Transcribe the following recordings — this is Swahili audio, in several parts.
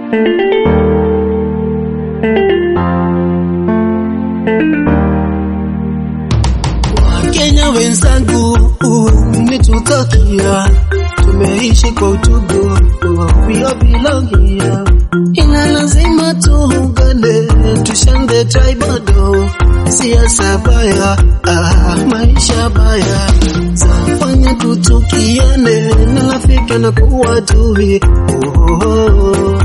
Wakenya wenzangu, mmetutakia tumeishi kwa utugu, we all belong here. Ina lazima tuungane, tushange tribado, siasa baya, ah, maisha baya zafanya tutukiane, na rafiki na kuwa tui oh, oh, oh.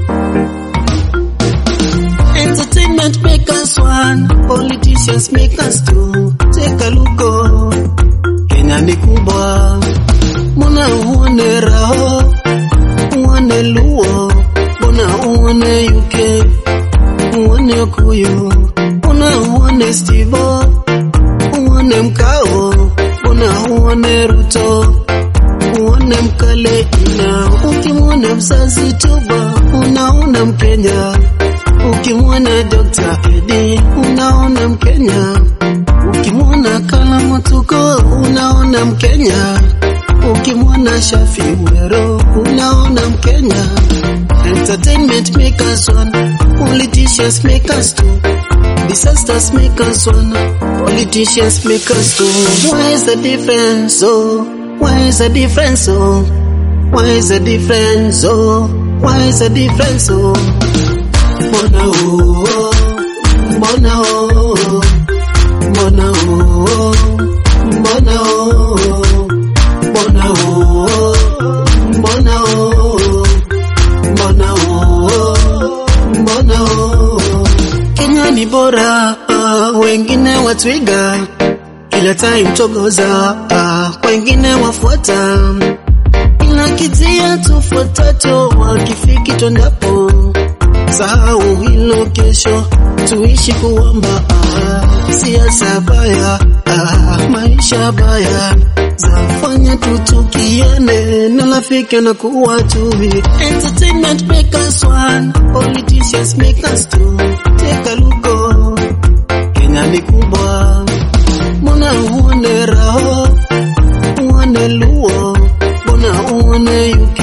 Entertainment make us one, politicians make us two. Take a look, oh, Kenya ni kubwa, mbona uone Raho, uone Luo, mbona uone UK, uone Okuyu, mbona uone Stivo, uone Mkao, mbona uone Ruto, uone Mkale ina, ukimwona mzazi Tuba, unaona Mkenya Ukimwona Dr. Edi unaona Mkenya, ukimwona Kalamu Tuko unaona Mkenya, ukimwona Shafi Wero unaona Mkenya. Entertainment make us one, politicians make us two, disasters make us one, politicians make us two. Why is the difference? Oh, why is the difference? Oh, why is the difference? Oh, why is the difference? Oh. Mbona oo, mbona oo, mbona oo, mbona oo, mbona oo, mbona oo, mbona oo, mbona oo. Kenya ni bora, ah, wengine watwiga, kila time togoza, ah, wengine wafuata, ila kijia tufuatacho, wakifiki twendapo sahau hilo kesho, tuishi kuomba. Ah, siasa baya, ah, maisha baya zafanya tutukiane, na rafiki na kuwa tui. Entertainment make us one, politicians make us two. Take a look, oh, Kenya ni kubwa, mbona uone Raho, uone Luo, mbona uone UK,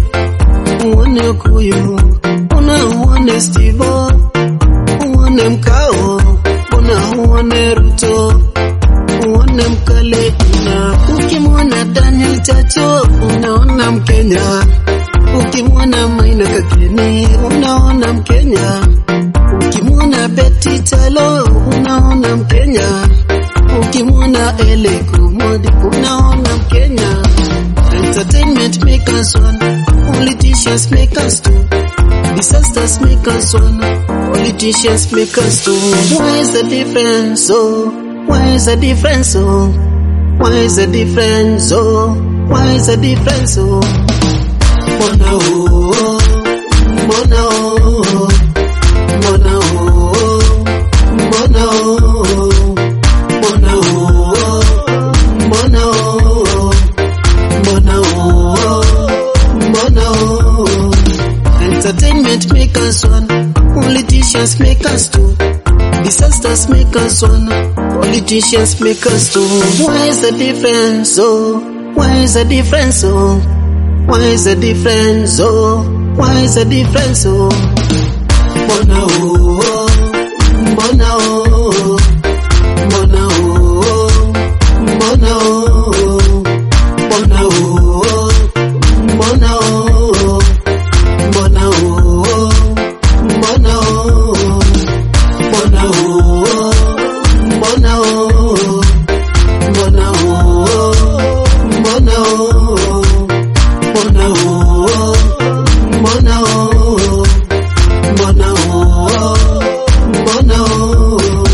uone Okuyu mbona uone Stivo, uone Mkao, mbona uone Ruto, uone Mkale ina, ukimwona Daniel Chacho unaona Mkenya, ukimwona Maina Kakeni unaona Mkenya, ukimwona Betty Chalo unaona Mkenya, ukimwona Ele Kumodi unaona Mkenya. Entertainment make us one, politicians make us two. Disasters make us one, politicians make us two. Why is the difference? Oh, why is the difference? Oh, why is the difference? Oh, why is the difference? Oh, mbona oh, mbona oh, mbona oh, mbona oh, mbona oh, mbona oh, mbona oh, mbona oh. Entertainment make us one, politicians make us two. Disasters make us one, politicians make us two. Why is the difference? Oh, why is the difference? Oh, why is the difference? Oh, why is the difference? Oh, mbona oh, mbona oh, mbona oh, mbona oh, mbona oh, mbona oh. Mbona oo, mbona oo, mbona oo, mbona oo, mbona oo, mbona oo, mbona oo, mbona oo, mbona oo, mbona oo.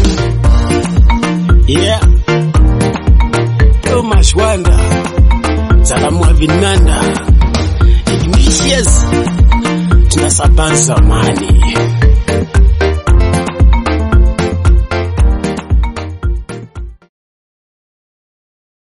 Yeah. Thomas Wanda. Salamu wa Vinanda. Ignatius. Tunasabanza mani.